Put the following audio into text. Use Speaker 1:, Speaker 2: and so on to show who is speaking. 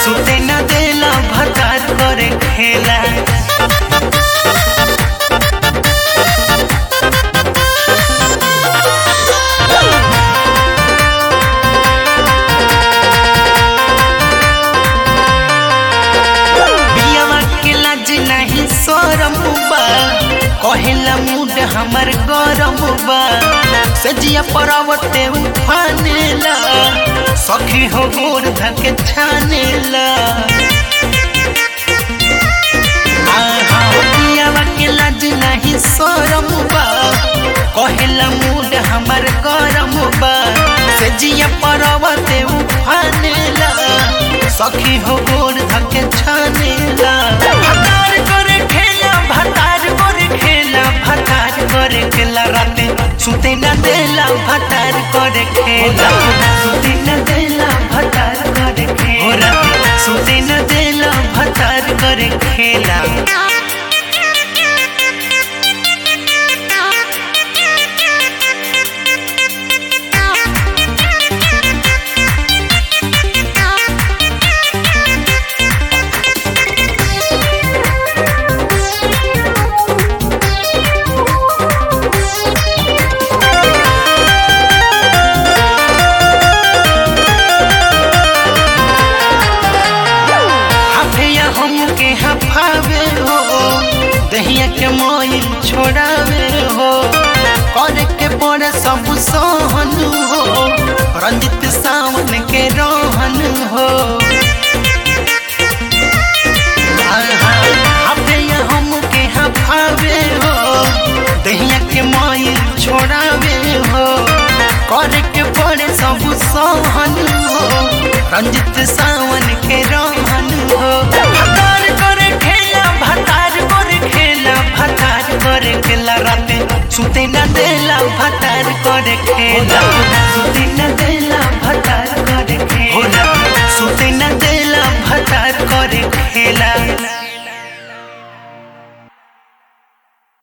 Speaker 1: सुते न देला भतार करे खेला बियावा के लाज नहीं शरम बा कहेला मूड हमर गरम बा सजिया परावते उफानेला सखी हो गोर धके छानेला आहा, बियावा के लाज नहीं शरम बा कहेला मूड हमर गरम बा सजिया परावते उफानेला सखी हो गोर धके छानेला भतार करे खेला भतार करे खेला भतार करे खेला राते सुते न देला भतार करे खेला सुते न देला भतार करे खेला सुते न देला भतार करे खेला हफिया हमके हफावे हो दहिया के मोइल छोड़ावे हो करे के पड़े सब सोहन हो रंजित सावन के रोहन हो हफिया हमके हफावे हो दहिया के मोइल छोड़ावे हो करे के पड़े सब सोहन हो रंजित सावन के रोहन हो भतार करे खेला भतार करे खेला भतार करे खेला राते सुते न देला भतार करे खेला सुते न देला भतार करे खेला सुते न